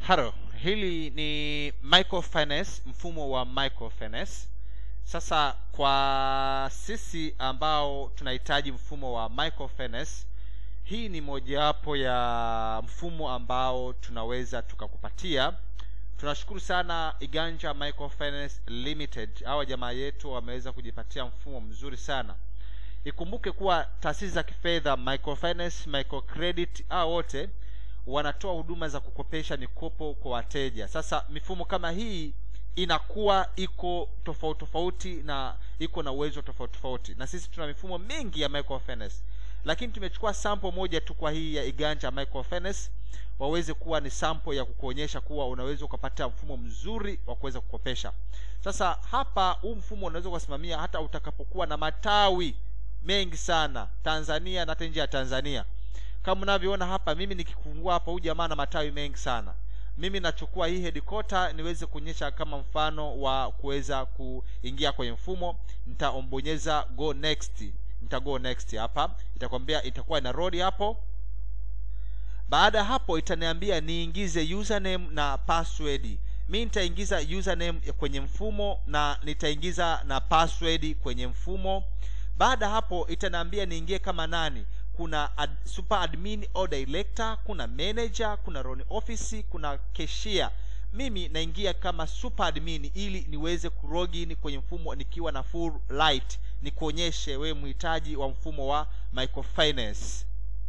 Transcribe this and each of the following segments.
Halo, hili ni microfinance, mfumo wa microfinance. Sasa kwa sisi ambao tunahitaji mfumo wa microfinance, hii ni mojawapo ya mfumo ambao tunaweza tukakupatia. Tunashukuru sana Iganja Microfinance Limited, hawa jamaa yetu wameweza kujipatia mfumo mzuri sana. Ikumbuke kuwa taasisi za kifedha microfinance, microcredit, hao wote wanatoa huduma za kukopesha mikopo kwa wateja. Sasa mifumo kama hii inakuwa iko tofauti tofauti na iko na uwezo tofauti tofauti, na sisi tuna mifumo mingi ya microfinance, lakini tumechukua sample moja tu kwa hii ya Iganja Microfinance waweze kuwa ni sample ya kukuonyesha kuwa unaweza ukapata mfumo mzuri wa kuweza kukopesha. Sasa hapa huu mfumo unaweza kusimamia hata utakapokuwa na matawi mengi sana Tanzania na hata nje ya Tanzania. Kama unavyoona hapa, mimi nikifungua hapa, huyu jamaa na matawi mengi sana. Mimi nachukua hii headquarter niweze kuonyesha kama mfano wa kuweza kuingia kwenye mfumo. Nitambonyeza go next, nita go next hapa, itakwambia itakuwa ina road hapo. Baada ya hapo, itaniambia niingize username na password. Mi nitaingiza username kwenye mfumo na nitaingiza na password kwenye mfumo. Baada ya hapo, itaniambia niingie kama nani kuna ad, super admin au director, kuna manager, kuna loan office, kuna cashier. Mimi naingia kama super admin ili niweze kulogin kwenye mfumo nikiwa na full light, nikuonyeshe wewe mhitaji wa mfumo wa microfinance.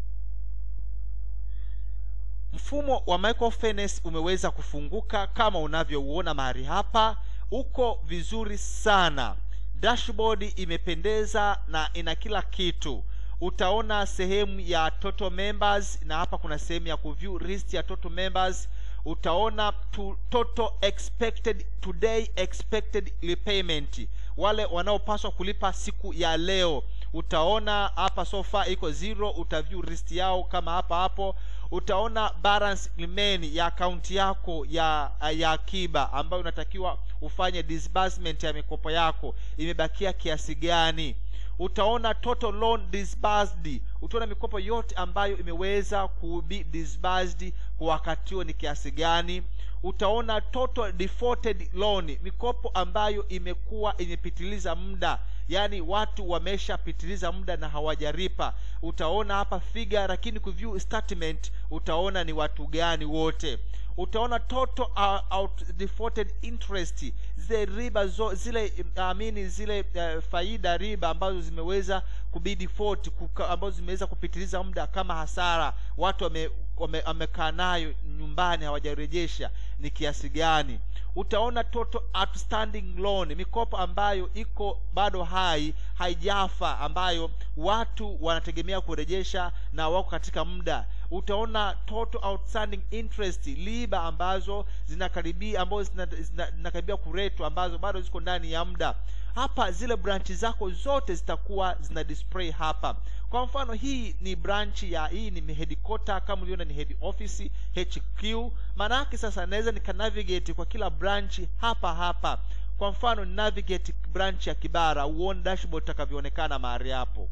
Mfumo wa microfinance umeweza kufunguka kama unavyouona mahali hapa, uko vizuri sana. Dashboard imependeza na ina kila kitu utaona sehemu ya total members na hapa kuna sehemu ya kuview list ya total members. Utaona to, total expected today expected repayment, wale wanaopaswa kulipa siku ya leo. Utaona hapa so far iko zero, utaview list yao kama hapa hapo. Utaona balance remain ya akaunti yako ya ya akiba ambayo unatakiwa ufanye disbursement ya mikopo yako, imebakia kiasi gani utaona total loan disbursed, utaona mikopo yote ambayo imeweza kubi disbursed kwa wakati huo ni kiasi gani. Utaona total defaulted loan, mikopo ambayo imekuwa imepitiliza muda, yaani watu wameshapitiliza muda na hawajalipa. Utaona hapa figure, lakini kuview statement utaona ni watu gani wote utaona total uh, out defaulted interest, zile riba zo, zile amini zile uh, faida riba ambazo zimeweza kubi default kuka, ambazo zimeweza kupitiliza muda kama hasara, watu wame wamekaa nayo nyumbani hawajarejesha ni kiasi gani. Utaona total outstanding loan, mikopo ambayo iko bado hai haijafa, ambayo watu wanategemea kurejesha na wako katika muda utaona total outstanding interest riba ambazo zinakaribia ambazo zinakaribia kuretwa ambazo bado ziko ndani ya muda. Hapa zile branchi zako zote zitakuwa zina display hapa. Kwa mfano hii ni branch ya hii ni headquarter, kama uliona ni head office HQ. Maana yake sasa naweza nika navigate kwa kila branch hapa hapa. Kwa mfano ni navigate branch ya Kibara, uone dashboard itakavyoonekana mahali hapo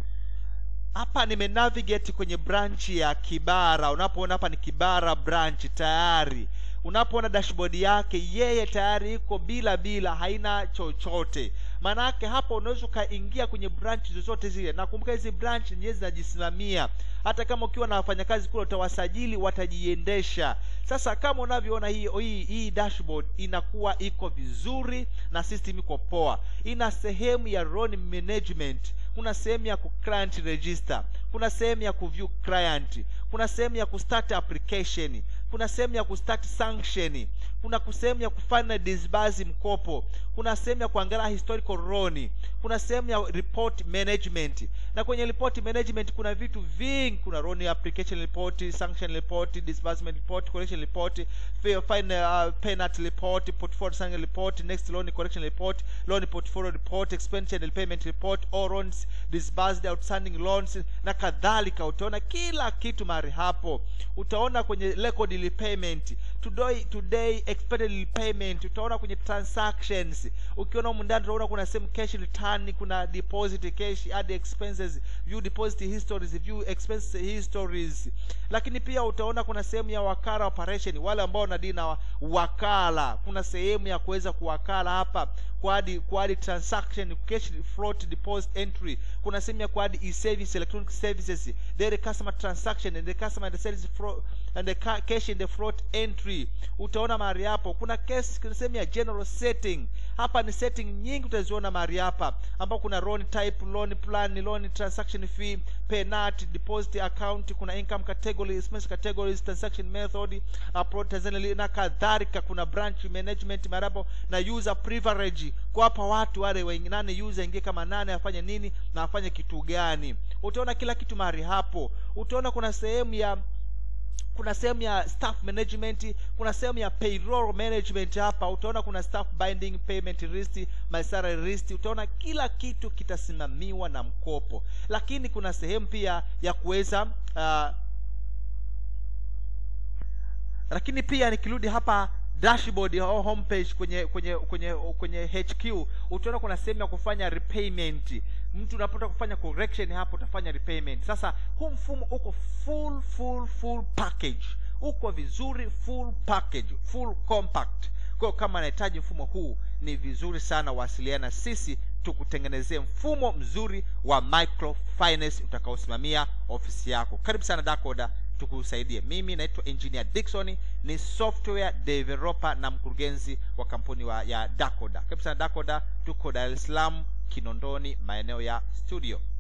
hapa nime navigate kwenye branch ya Kibara. Unapoona hapa ni Kibara branch tayari, unapoona dashboard yake yeye tayari iko bila bila, haina chochote. Maana yake hapa unaweza ukaingia kwenye branch zozote zile. Nakumbuka hizi branch nyewe zinajisimamia, hata kama ukiwa na wafanyakazi kule utawasajili, watajiendesha. Sasa kama unavyoona hii, hii, hii dashboard inakuwa iko vizuri na system iko poa, ina sehemu ya loan management kuna sehemu ya ku client register, kuna sehemu ya ku view client, kuna sehemu ya ku start application, kuna sehemu ya ku start sanction, kuna sehemu ya kufanya disburse mkopo, kuna sehemu ya kuangalia historical loan, kuna sehemu ya report management. Na kwenye report management kuna vitu vingi, kuna loan application report, sanction report, disbursement report, collection report, final uh, penalty report, portfolio sanction report, next loan collection report, loan portfolio report, expenditure and payment report, all loans disbursed, outstanding loans na kadhalika. Utaona kila kitu mahali hapo. Utaona kwenye record repayment today today expected repayment utaona kwenye transactions ukiona humu ndani utaona kuna sehemu cash return kuna deposit cash add expenses view deposit histories view expense histories lakini pia utaona kuna sehemu ya wakala operation wale ambao wanadili na wakala kuna sehemu ya kuweza kuwakala hapa kuadi kuadi transaction cash float deposit entry kuna sehemu ya kuadi e-service electronic services daily customer transaction and the customer and the sales fro- and the ca- cash in the float entry utaona mahali hapo kuna case kuna sehemu ya general setting hapa ni setting nyingi utaziona mahali hapa ambao kuna loan type loan plan loan transaction fee penalty deposit account kuna income category expense categories transaction method upload Tanzania na kadhalika kuna branch management marapo na user privilege kuwapa watu wale wengi nane user ingie kama nane afanye nini na afanye kitu gani utaona kila kitu mahali hapo utaona kuna sehemu ya kuna sehemu ya staff management kuna sehemu ya payroll management hapa utaona kuna staff binding payment list my salary list utaona kila kitu kitasimamiwa na mkopo lakini kuna sehemu pia ya kuweza uh, lakini pia nikirudi hapa dashboard au homepage kwenye kwenye kwenye kwenye HQ utaona kuna sehemu ya kufanya repayment mtu unapotaka kufanya correction hapo utafanya repayment sasa huu mfumo uko full full full package uko vizuri full package full compact kwa hiyo kama anahitaji mfumo huu ni vizuri sana wasiliana sisi tukutengenezee mfumo mzuri wa microfinance utakaosimamia ofisi yako karibu sana dakoda tukusaidie mimi naitwa engineer dickson ni software developer na mkurugenzi wa kampuni wa ya dakoda karibu sana dakoda tuko dar es salaam kinondoni maeneo ya studio